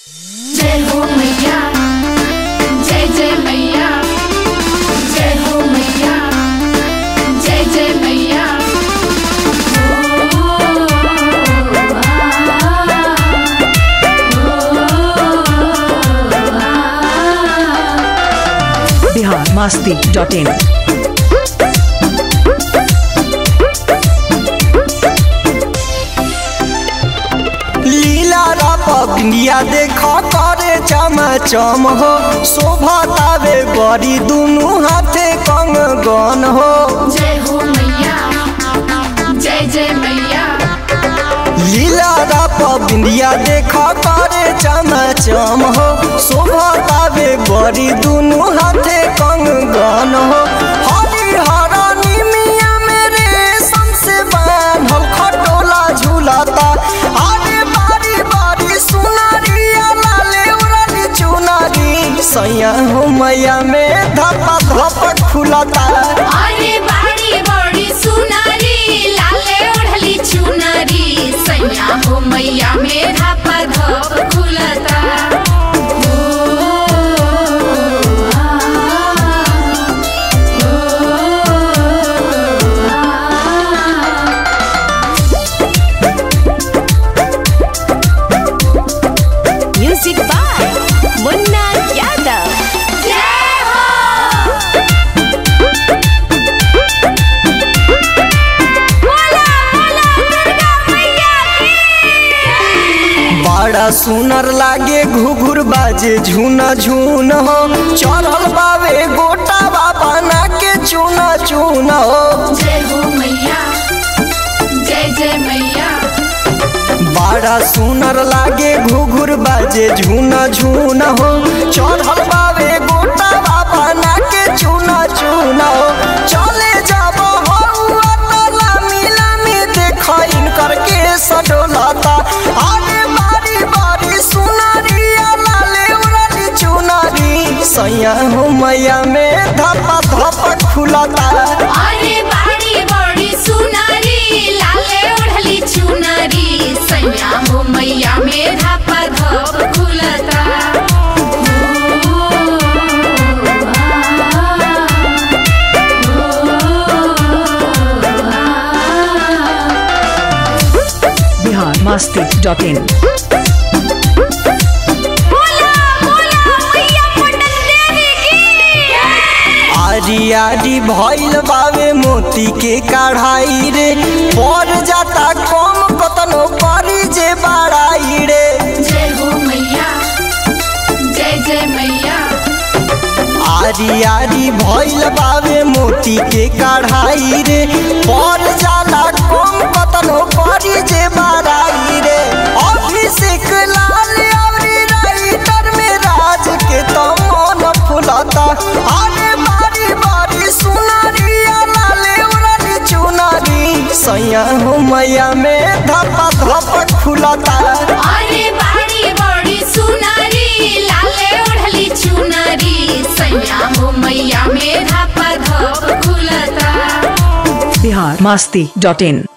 जय हो मैया जय जय मैया जय हो मैया जय जय मैया ओ, आ, आ, बिहार मास्ती डॉट इन लीला पगनिया देख करे चमचम हो शोभा तावे बड़ी दुनू हाथे कंग गन हो जय हो मैया जय जय मैया लीला पगनिया देख करे चमचम हो शोभा तावे बड़ी दुनू हाथे कंग गन हो हरी हरानी मिया मेरे से बांधल खटोला झूलता अरे बारी बारी सुनारिया लाले उड़ाली चुनारी सैया हो मैया में धपा धपक खुलता अरे बाड़ी बड़ी सुनारी लाले ओढ़ली चुनरी सैया हो मैया मेरा पधप खुलता ओ, आ, ओ, आ। म्यूजिक बाय मुन्ना यादव जय हो बोला बोला दुर्गा मैया की बड़ा सुनर लागे घुघुर बाजे झूना झून हो चढ़ल बावे गोटा बाबा ना के चूना चून हो जय हो मैया जय जय मैया बड़ा सुनर लागे घुघुर बाजे झूना झून हो चढ़ल बावे गोटा बाबा ना के चूना चून हो चले जाब मिला में देख इनकर के सडोलता आगे बारी बारी सुनारिया लाले उड़ाली चुनारी सैया हो मैया में धपा धपक खुलता अरे बाड़ी बड़ी सुनारी लाले ओढ़ली चुनरी सैया हो मैया मेरा पधप खुलता ओ, आ, आ। बिहार मास्ती डॉट इन बोला बोला मैया पटन देवी की आरी आरी भइल बावे मोती के कढ़ाई रे पर जाता कम कतनो परी जे बड़ाई रे जय हो मैया जय जय मैया आरी आरी भइल बावे मोती के कढ़ाई रे पर जाला कम कतनो परी जे बड़ाई रे अभिषेक लाल अवरी राइटर में राज के तो मन फुलता अरे बारी बारी सुनारिया लाले उड़ाली चुनारी सैया हो मैया में धपा धपक खुलता अरे बाड़ी बड़ी सुनारी लाले ओढ़ली चुनरी सैया हो मैया मेरा पधप खुलता बिहार मास्ती डॉट इन